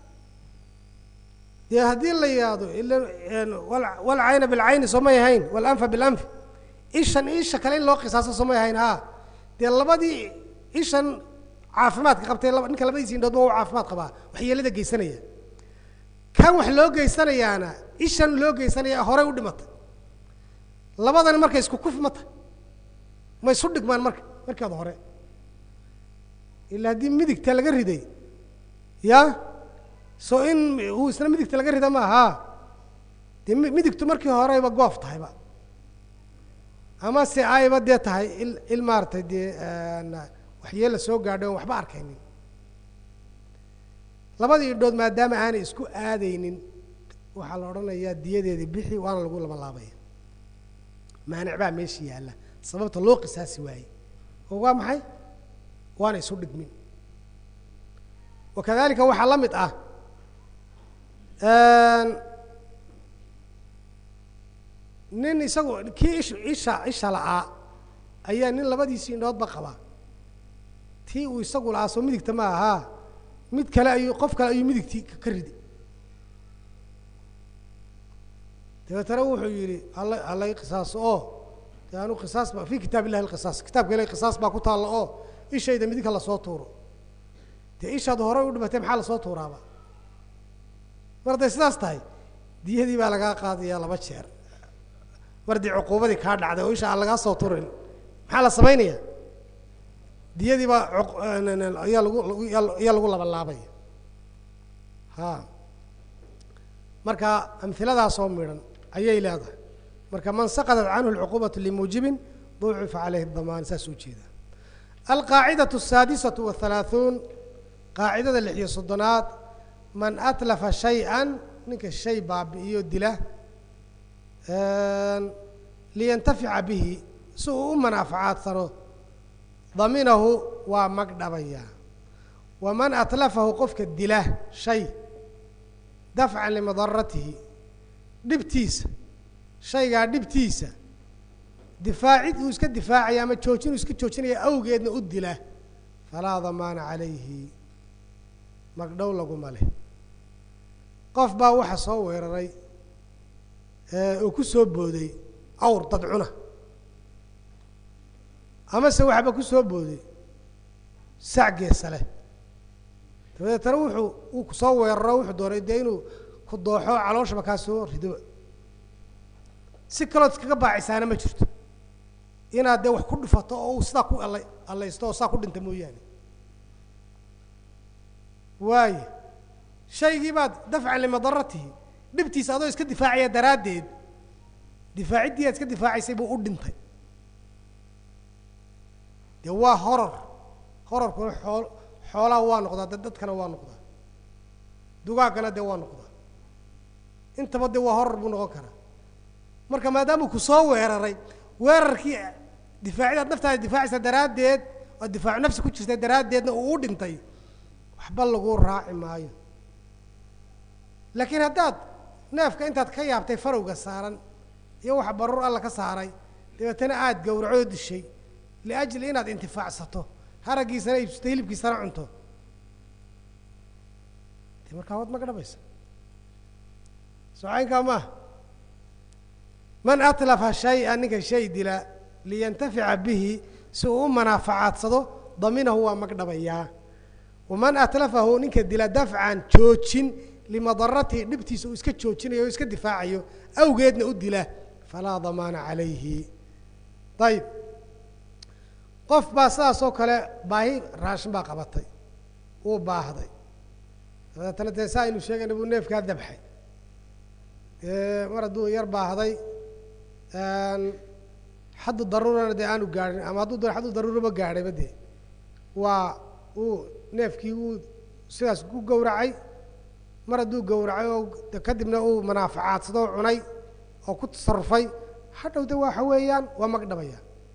dee haddii la yidhaahdo ila walcayna bilcayni soomay ahayn walanfa bilanfi ishan isha kale in loo qisaaso soomay ahayn ha dee labadii ishan caafimaadka qabtay ninka labadiisi indhood ba u caafimaad qabaa waxyeelada geysanaya kan wax loo geysanayaana ishan loo geysanaya horey u dhimatay labadani marka isku kuf mata ma isu dhigmaan marka markeeda hore ila haddii midigta laga riday ya so in uu isna midigta laga rida maaha dee midigtu markii horeyba goof tahayba ama se ayba dee tahay il il maaratay dee waxyeela soo gaadhay oon waxba arkaynin labadii idhood maadaama aanay isku aadaynin waxaa la odhanayaa diyadeedii bixi waana lagu laba laabaya maanic baa meesha yaalla sababta loo qisaasi waayey oo waa maxay waana isu dhigmin wakadalika waxaa la mid ah nin isagu kii ish isha isha la'aa ayaa nin labadiisii indhoodba qabaa tii uu isagu la'aa soo midigta ma ahaa mid kale ayuu qof kale ayuu midigtii ka ridi dabeetana wuxuu yidhi alla allay qisaaso oo de anu qisaas ba fi kitaab illahi alqisaas kitaabka ilahi qisaas baa ku taalla oo ishayda midigka lasoo tuuro dee ishaad horey u dhimatay maxaa lasoo tuuraaba mar hadday sidaas tahay diyadii baa lagaa qaadayaa laba jeer mar dii cuquubadii kaa dhacday oo isha aan lagaa soo turin maxaa la samaynaya diyadii baa ayaa lagu ayaa lagu labalaabaya ha marka amhiladaasoo midhan ayay leedahay marka man saqadat canhu alcuquubatu limuujibin ducifa caleyhi damaan saas u jeeda alqaacidatu asaadisatu wahalaaثuun qaacidada lix iyo soddonaad man atlafa shay-an ninka shay baabi'iyo dila liyantafica bihi si uu u manaaficaadsano daminahu waa mag dhabaya waman atlafahu qofka dila shay dafcan limadaratihi dhibtiisa shaygaa dhibtiisa difaacid uu iska difaacaya ama joojin uu iska joojinaya awgeedna u dila falaa damaana calayhi magdhow laguma leh qof baa waxa soo weeraray oo ku soo booday awr dadcuna amase waxba ku soo booday sac geesa leh dabadeetana wuxuu uu kusoo weeraro wuxuu doonay dee inuu ku dooxo calooshaba kaa soo rido si kalood iskaga baacisaana ma jirto inaad dee wax ku dhufato oo uu sidaa ku alla allaysto oo saa ku dhinta mooyaane waayo shaygii baad dafcan limadaratihi dhibtiisa adoo iska difaacaya daraaddeed difaaciddii aad iska difaacaysay buu u dhintay dee waa horor hororkuna xool xoolaha waa noqdaa de dadkana waa noqdaa dugaaggana dee waa noqdaa intaba dee waa horor buu noqon karaa marka maadaamuu ku soo weeraray weerarkii difaacidaad naftaada difaacaysa daraaddeed oo difaacu nafsi ku jirta daraaddeedna uu u dhintay waxba lagu raaci maayo laakiin haddaad neefka intaad ka yaabtay farowga saaran iyo waxa baruur alla ka saaray dabeetana aada gowracoo dishay liajli inaad intifaacsato haraggiisana iibsato hilibkiisana cunto de markaa waad magdhabaysa socaynkaa maaha man atlafa shay-a ninka shay dila liyantafica bihi si uu u manaaficaadsado daminahu waa magdhabayaa waman atlafahu ninka dila dafcan joojin limadaratihi dhibtiisa uu iska joojinayo o iska difaacayo awgeedna u dila falaa damaana calayhi ayib qof baa sidaas oo kale baahi raashin baa qabatay wuu baahday dabeetana dee saa aynu sheegayna buu neefkaa dabxay mar hadduu yar baahday xaddu daruurana dee aanu gaadhin ama hadduu xaddu daruuraba gaadhayba dee waa uu neefkii wuu sidaas ku gowracay mar hadduu gowracay oo kadibna uu manaafacaadsadoo cunay oo ku tasarufay hadhow de waxa weeyaan waa magdhabaya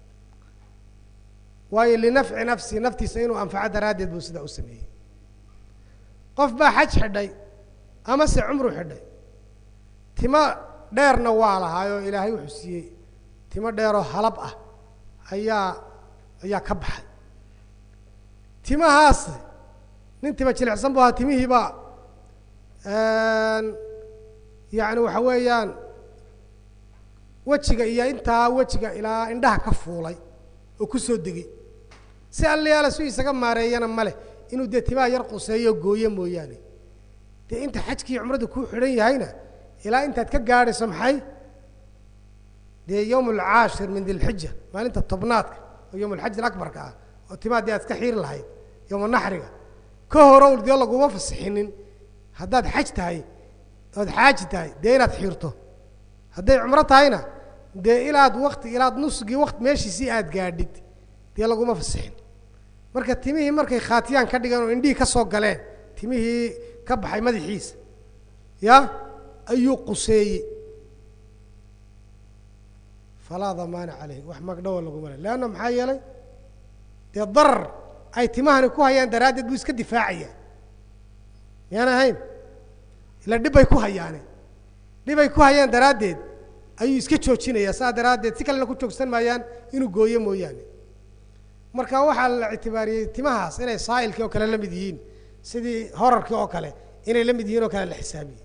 waayo linafci nafsi naftiisa inuu anfaco daraaddeed buu sidaa u sameeyey qof baa xaj xidhay ama se cumru xidhay timo dheerna waa lahaayoo ilaahay wuxuu siiyey timo dheeroo halab ah ayaa ayaa ka baxay timahaas nin tima jilicsan bu ahaa timihiiba yacni waxa weeyaan wejiga iyo intaa wejiga ilaa indhaha ka fuulay oo ku soo degay si allayaala su isaga maareeyana ma leh inuu dee timaha yar quseeyo gooye mooyaane dee inta xajkii cumradda ku xidhan yahayna ilaa intaad ka gaadhayso maxay dee yowm alcaashir min dilxija maalinta tobnaadka oo yowm alxaj alabarka ah oo timaha dee aad iska xiiri lahayd yowma naxriga ka horow dee laguma fasixinin haddaad xaj tahay ood xaaji tahay dee inaad xiirto hadday cumro tahayna dee ilaad wakti ilaad nusgii waqt meeshiisii aad gaadhid dee laguma fasixin marka timihii markay khaatiyaan ka dhigeen oo indhihii ka soo galeen timihii ka baxay madaxiisa ya ayuu quseeyey falaa damaana caleyh wax magdhawo laguma le leanna maxaa yeelay dee darar ay timahani ku hayaan daraaddeed buu iska difaacaya miyaan ahayn ila dhibbay ku hayaane dhibay ku hayaan daraaddeed ayuu iska joojinayaa saa daraaddeed si kalena ku joogsan maayaan inuu gooyo mooyaane marka waxaa la ictibaariyey timahaas inay saa'ilkii oo kale la mid yihiin sidii horarkii oo kale inay la mid yihiin oo kale la xisaabiyey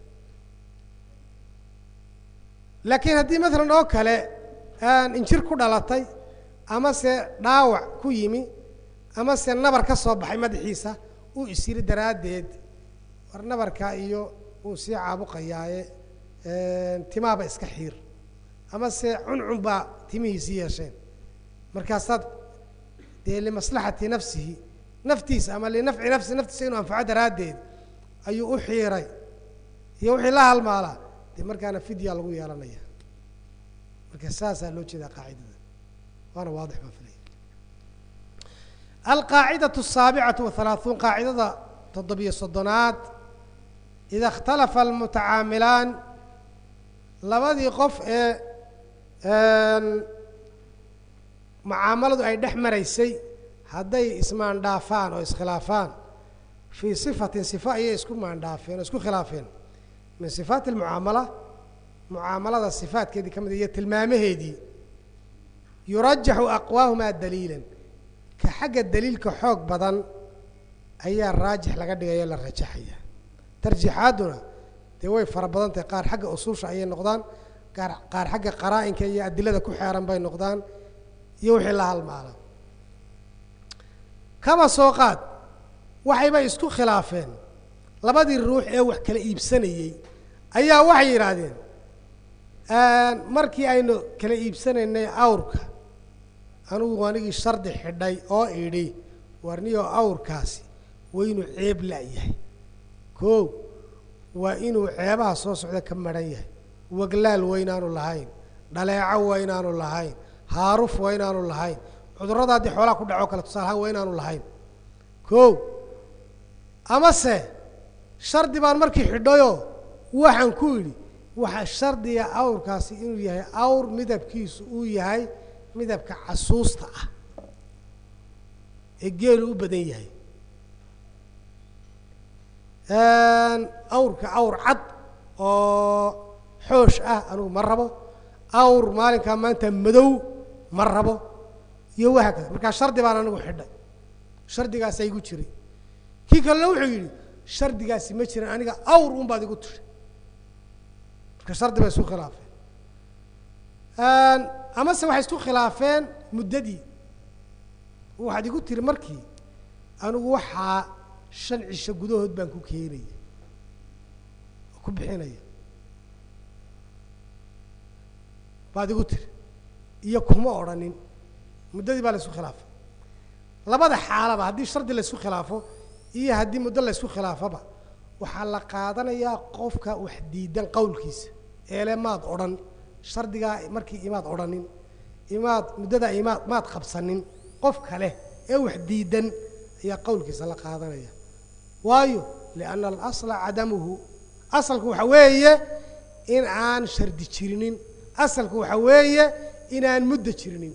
laakiin haddii maalan oo kale injir ku dhalatay ama se dhaawac ku yimi ama se nabar ka soo baxay madaxiisa uu isyiri daraaddeed war nabarka iyo uu sii caabuqayaaye timaaba iska xiir ama se cuncun baa timihiisi yeesheen markaasaad dee limaslaxati nafsihi naftiisa ama linafci nafsi naftiisa inuu anfaco daraaddeed ayuu u xiiray iyo wixii la halmaalaa dee markaana fidya lagu yeelanaya marka saasaa loo jeedaa qaacidada waana waadix baan filaya alqaacidatu asaabicatu wahalaaثuun qaacidada toddobiyo soddonaad ida اkhtalafa almutacaamilaan labadii qof ee mucaamaladu ay dhex maraysay hadday ismaandhaafaan oo iskhilaafaan fii sifatin sifa ayay isku maandhaafeen oo isku khilaafeen min sifaati almucaamala mucaamalada sifaatkeedii ka mid iyo tilmaamaheedii yurajaxu aqwaahumaa daliilan ka xagga daliilka xoog badan ayaa raajix laga dhigaya la rajaxaya tarjiixaadduna dee way fara badan tahay qaar xagga usuusha ayay noqdaan qaar qaar xagga qaraa-inka iyo adilada ku xeeran bay noqdaan iyo wixii la halmaala kaba soo qaad waxayba isku khilaafeen labadii ruux ee wax kala iibsanayey ayaa waxay yidhaahdeen markii aynu kala iibsanaynay awrka anugu anigii shardi xidhay oo idhi warniyo awrkaasi waa inuu ceeb la-yahay koo waa inuu ceebaha soo socda ka maran yahay waglaal waa inaanu lahayn dhaleeco waa inaanu lahayn haaruf waa inaanu lahayn cudurrada haddii xoolaha ku dhaco kale tusaalahaan waa inaanu lahayn koo amase shardi baan markii xidhayoo waxaan ku idhi waxaa shardiga awrkaasi inuu yahay awr midabkiisu uu yahay midabka casuusta ah ee geelu u badan yahay awrka awr cad oo xoosh ah anugu ma rabo awr maalinkaa maanta madow ma rabo iyo wahaa kada markaa shardi baan anigu xidhay shardigaasa igu jiray kii kalena wuxuu yidhi shardigaasi ma jiran aniga awr un baad igu tishay marka shardi bay isku khilaafeen amase waxay isku khilaafeen muddadii waxaad igu tiri markii anigu waxaa shan cisho gudahood baan ku keenaya oo ku bixinaya baad igu tiri iyo kuma odrhanin muddadii baa la isku khilaafay labada xaalaba haddii shardi la isku khilaafo iyo haddii muddo la isku khilaafoba waxaa la qaadanayaa qofka wax diidan qowlkiisa eele maad odhan shardigaa markii imaad odhanin imaad muddadaa imaad maad qabsanin qof kale ee wax diidan ayaa qowlkiisa la qaadanaya waayo lianna alasla cadamuhu asalku waxa weeye in aan shardi jirinin asalku waxa weeye inaan muddo jirinin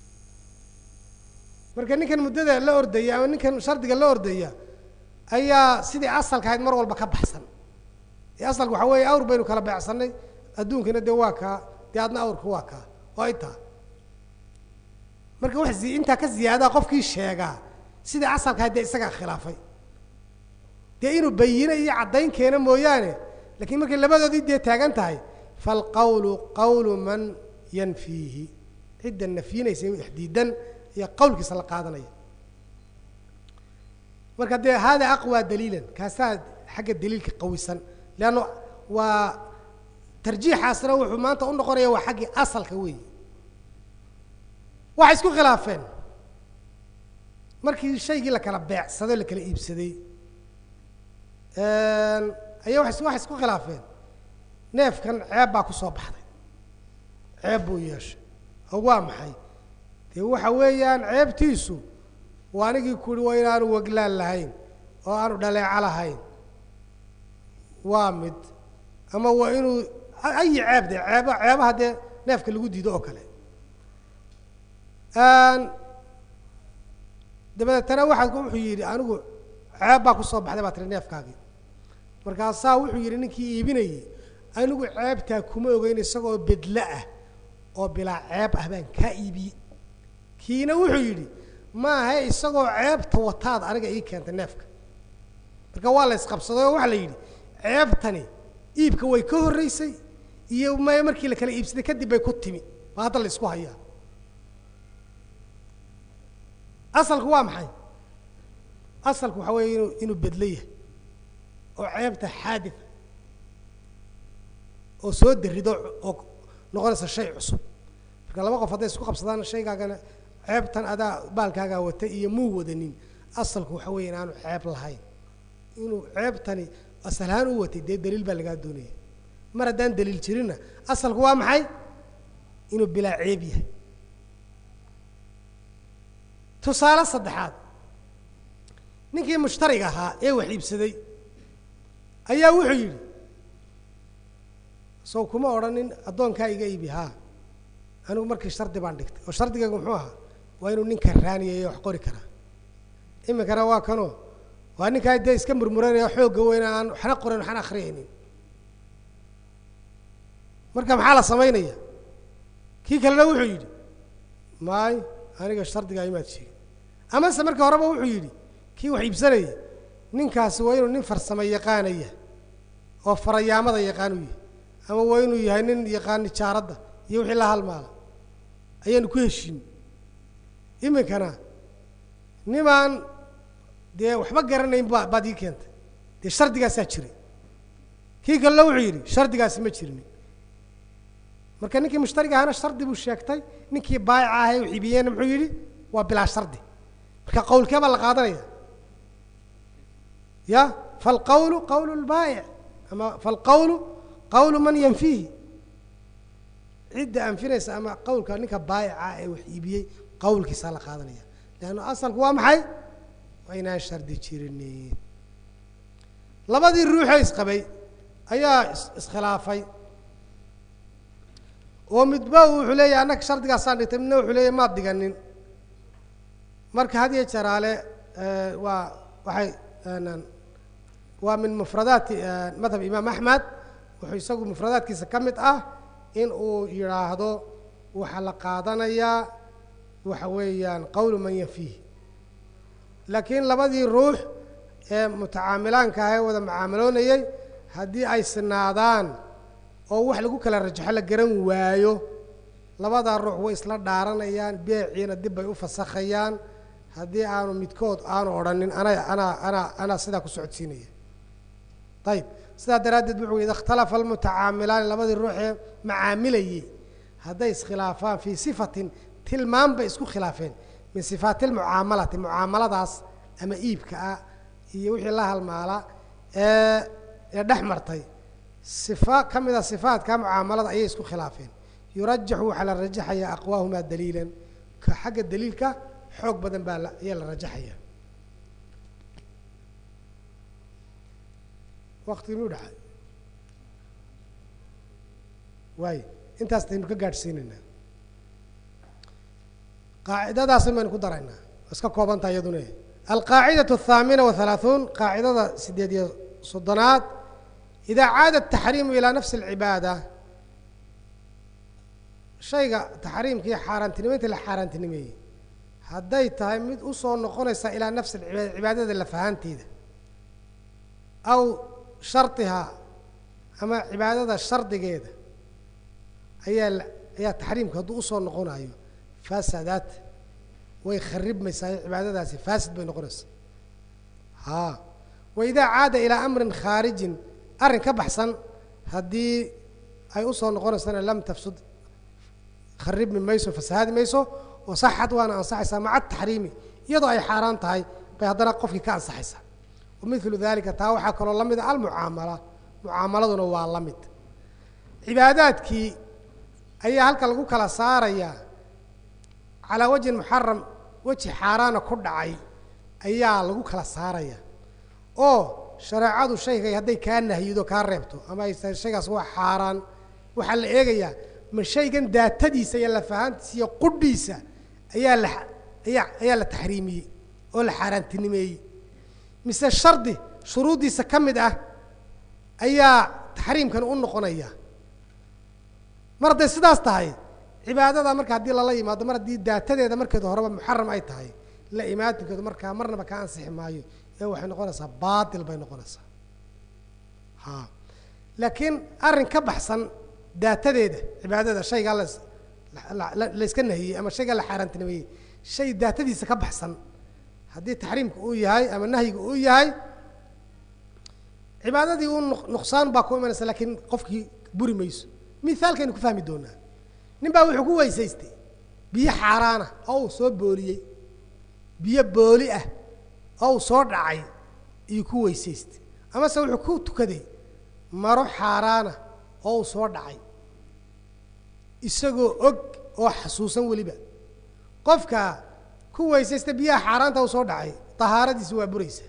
marka ninkan muddada la ordaya ama ninkan shardiga la ordaya ayaa sidii asalka ahayd mar walba ka baxsan ee asalka waxaa weeye awr baynu kala beecsanay adduunkana dee waa kaa dee adna awrka waa kaa oo intaa marka wax intaa ka ziyaadaa qofkii sheegaa sidii asalka ahayd dee isagaa khilaafay dee inuu bayino iyo caddayn keena mooyaane lakiin markay labadoodii dee taagan tahay falqawlu qawlu man yanfiihi cidda nafyinaysa wax diidan iyo qawlkiisa la qaadanaya marka dee hada aqwى daliilan kaasaa xagga daliilka qawisan leanno waa tarjiixaasna wuxuu maanta u noqonaya waa xaggii asalka weeyi waxay isku khilaafeen markii shaygii la kala beecsado la kala iibsaday ayaa waxay isku khilaafeen neefkan ceeb baa ku soo baxday ceeb buu yeeshay oo waa maxay dee waxa weeyaan ceebtiisu waa anigii kuhi waa inaanu waglaan lahayn oo aanu dhaleeco lahayn waa mid ama waa inuu ayi ceeb de ceeba ceebaha dee neefka lagu diido oo kale dabadeetana waxaa wuxuu yidhi anigu ceeb baa kusoo baxday baa tiri neefkaagii markaasaa wuxuu yidhi ninkii iibinayey anigu ceebtaa kuma ogeyn isagoo bedlo ah oo bilaa ceeb ah baan kaa iibiyey kiina wuxuu yidhi maaha isagoo ceebta wataad aniga ii keentay neefka marka waa la isqabsaday oo waxaa la yidhi ceebtani iibka way ka horreysay iyo m markii la kala iibsaday kadib bay ku timi baa hadda la isku hayaa asalku waa maxay asalku waxaa weeye inuu inuu bedlo yahay oo ceebta xaadid oo soo darido oo noqonaysa shay cusub marka laba qof hadday isku qabsadaan shaygaagana ceebtan adaa baalkaagaa wata iyo muu wadanin asalku waxa weeye in aanu ceeb lahayn inuu ceebtani asalahaan u watay dee daliil baa lagaa doonaya mar haddaan daliil jirinna asalku waa maxay inuu bilaa ceeb yahay tusaale saddexaad ninkii mushtariga ahaa ee wax iibsaday ayaa wuxuu yidhi sow kuma odhanin addoonkaa iga iibi haa anigu markii shardi baan dhigtay oo shardigaygu muxuu ahaa waa inuu ninka raaniyay wax qori karaa iminkana waa kanoo waa ninkaa dee iska murmuranaya xoogga weyna aan waxna qoran waxna akriyaynin marka maxaa la samaynaya kii kalena wuxuu yidhi maay aniga shardigaa imaad sheegin amase marka horeba wuxuu yidhi kii wax iibsanayay ninkaasi waa inuu nin farsamo yaqaanaya oo farayaamada yaqaan u yahay ama waa inuu yahay nin yaqaan nijaaradda iyo wixii la halmaala ayaanu ku heshiin iminkana nimaan dee waxba garanayn ba baad ii keentay dee shardigaasaa jiray kii kalena wuxuu yidhi shardigaasi ma jirinin marka ninkii mushtariga ahana shardi buu sheegtay ninkii baayica ahay u iibiyeyna muxuu yidhi waa bilaa shardi marka qawlkee baa la qaadanaya ya falqawlu qawlu lbaayic ama falqawlu qawlu man yanfiihi cidda anfinaysa ama qawlka ninka baayica ee wax iibiyey qawlkiisaa la qaadanaya leanna asalku waa maxay waa inaan shardi jirinin labadii ruuxee isqabay ayaa iskhilaafay oo midba wuxuu leeyahy annaga shardigaasaan dhigtay midna wuxuu leeyahy maad dhiganin marka had iyo jaraale waa waxay waa min mufradaati madhab imaam axmed wuxuu isagu mufradaadkiisa ka mid ah in uu yidhaahdo waxaa la qaadanayaa waxa weeyaan qawlu man yafiih laakiin labadii ruux ee mutacaamilaanka ah ee wada mucaamaloonayey haddii ay sinaadaan oo wax lagu kala rajaxo la garan waayo labadaa ruux way isla dhaaranayaan beeciina dib bay u fasakhayaan haddii aanu midkood aanu odhanin ana anaa anaa anaa sidaa ku socodsiinaya ayib sidaa daraaddeed wuxuu ida ikhtalafa almutacaamilaani labadii ruuxee macaamilayey hadday iskhilaafaan fii sifatin tilmaan bay isku khilaafeen min sifaati lmucaamalati mucaamaladaas ama iibka ah iyo wixii la halmaala ee ee dhex martay sifa ka mid a sifaatka mucaamalada ayay isku khilaafeen yurajaxu waxaa la rajaxayaa aqwaahumaa daliilan ka xagga daliilka xoog badan baa ayaa la rajaxaya wakti inuu dhacay waay intaas taynu ka gaadhsiinaynaa qaacidadaasn baynu ku daraynaa iska koobantaha iyaduna alqaacidatu athaamina wahalaaثuun qaacidada sideed iyo soddonaad idaa caada ataxriimu ilaa nafsi alcibaada shayga taxriimkii xaaraantinimeynta la xaaraantinimeeyey hadday tahay mid usoo noqonaysa ilaa nafsi alcibaada cibaadada lafahaanteeda aw shardihaa ama cibaadada shardigeeda ayaa ayaa taxriimka hadduu usoo noqonayo faasadaad way kharibmaysaa cibaadadaasi faasid bay noqonaysaa haa wa idaa caada ilaa amrin khaarijin arrin ka baxsan haddii ay usoo noqonaysana lam tafsud kharibmi mayso fasahaadi mayso wasaxad waana ansaxaysaa maca ataxriimi iyadoo ay xaaraan tahay bay haddana qofkii ka ansaxaysaa wamilu dalika taa waxaa kaloo la mida almucaamala mucaamaladuna waa la mid cibaadaadkii ayaa halka lagu kala saarayaa calaa wajhin muxaram weji xaaraana ku dhacay ayaa lagu kala saaraya oo shareecadu shaygay hadday kaa nahyido kaa reebto ama ay tahay shaygaas waa xaaraan waxaa la eegayaa ma shaygan daatadiisa iyo lafahaantiisa iyo qudhiisa ayaa la ayaa ayaa la taxriimiyey oo la xaaraantinimeeyey mise shardi shuruuddiisa ka mid ah ayaa taxriimkan u noqonaya mar hadday sidaas tahay cibaadada marka haddii lala yimaado mar haddii daatadeeda markeeda horeba muxaram ay tahay la imaatinkeedu markaa marnaba ka ansixi maayo ee waxay noqonaysaa baatil bay noqonaysaa ha laakiin arrin ka baxsan daatadeeda cibaadada shaygaa las la iska nahiyey ama shaygaa la xaaraantinimeeyey shay daatadiisa ka baxsan haddii taxriimka uu yahay ama nahyiga uu yahay cibaadadii uu nuqsaan baa ku imanaysa laakiin qofkii buri mayso mithaalkaynu ku fahmi doonaa nin baa wuxuu ku weysaystay biyo xaaraana oo uu soo booliyey biyo booli ah oo uu soo dhacay iyuu ku weysaystay amase wuxuu ku tukaday maro xaaraana oo uu soo dhacay isagoo og oo xasuusan weliba qofka ku weysaysta biyaha xaaraanta uu soo dhacay tahaaradiisi waa buraysa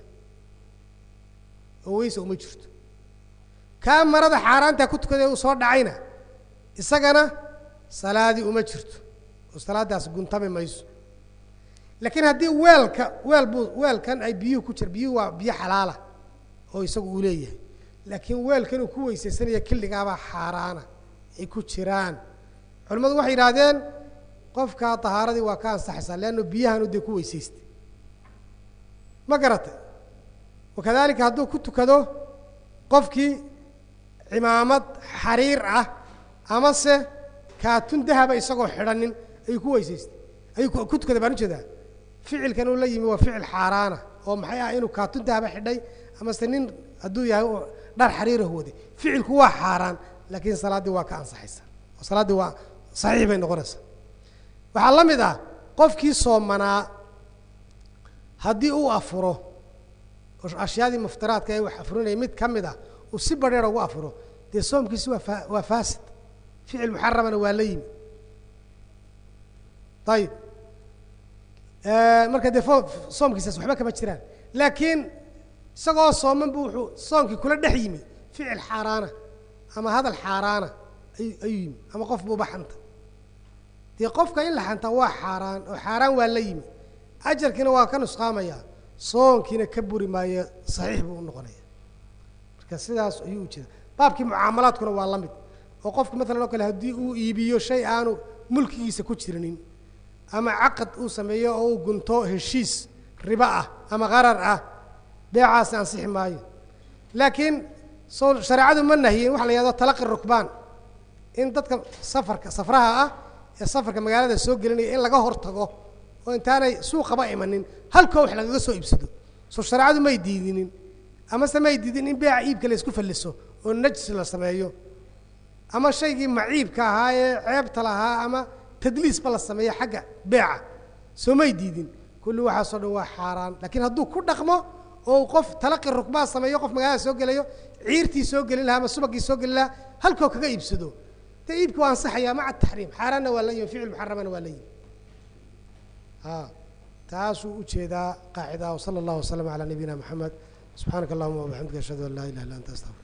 oo weysa uma jirto kaa marada xaaraanta ku tukaday uu soo dhacayna isagana salaadii uma jirto oo salaadaas guntami mayso laakiin haddii weelka weel buu weelkan ay biyuhu ku jira biyuhu waa biyo xalaala oo isagu uu leeyahay laakiin weelkan uu ku weysaysanaya killigaabaa xaaraana ay ku jiraan culimmadu waxay yidhaahdeen qofkaa tahaaradii waa ka ansaxaysaa leanno biyahanu dee ku weysaystay ma garatay wakadalika hadduu ku tukado qofkii cimaamad xariir ah amase kaatun dahaba isagoo xidhanin ayuu ku weysaystay ayuu ku tukaday baan ujeedaa ficilkan uu la yimi waa ficil xaaraana oo maxay ah inuu kaatun dahaba xidhay amase nin hadduu yahay dhar xariirah waday ficilku waa xaaraan laakiin salaaddii waa ka ansaxaysa salaaddii waa saxiix bay noqonaysaa waxaa la mid ah qofkii soomanaa haddii uu afuro ashyaadii muftiraadka ee wax afurinaya mid ka mid ah uu si badheer ugu afuro dee soomkiisi waa fa waa faasid ficil muxaramana waa la yimi ayib marka dee fo soomkiisaas waxba kama jiraan laakiin isagoo sooman bu wuxuu soomkii kula dhex yimi ficil xaaraana ama hadal xaaraana ayu ayuu yimi ama qof buuba xanta dee qofka in la xantaa waa xaaraan oo xaaraan waa la yimi ajarkiina waa ka nusqaamaya soonkiina ka buri maayo saxiix buu u noqonaya marka sidaas ayuu ujeeda baabkii mucaamalaadkuna waa la mid oo qofku maalan oo kale haddii uu iibiyo shay aanu mulkigiisa ku jirinin ama caqad uu sameeyo oo uu gunto heshiis ribo ah ama qarar ah beecaasi ansixi maayo laakiin soo shareecadu ma nahiyin waxa la yihahdo talaqi rukbaan in dadka safarka safraha ah ee safarka magaalada soo gelinaya in laga hor tago oo intaanay suuqaba imanin halkoo wax lagaga soo iibsado soo shareecadu may diidinin amase may diidin in beeca iibka la isku falliso oo najs la sameeyo ama shaygii maciibka ahaa ee ceebta lahaa ama tadliisba la sameeyo xagga beeca soo may diidin kulli waxaasoo dhan waa xaaraan laakiin hadduu ku dhaqmo oo qof talaqi rukbaa sameeyo qof magaalada soo gelayo ciirtii soo gelin lahaa ama subagii soo gelin lahaa halkoo kaga iibsado dee iibki waa ansaxaya maca taxriim xaaraanna waa la yimi ficil muxaramana waa la yimi a taasuu ujeedaa qaacida wsala allahu waslama calaa nabiyina moxamed subxaanaka allahuma wabixamdika ashhadu an laa ilaha illa anta astaqfir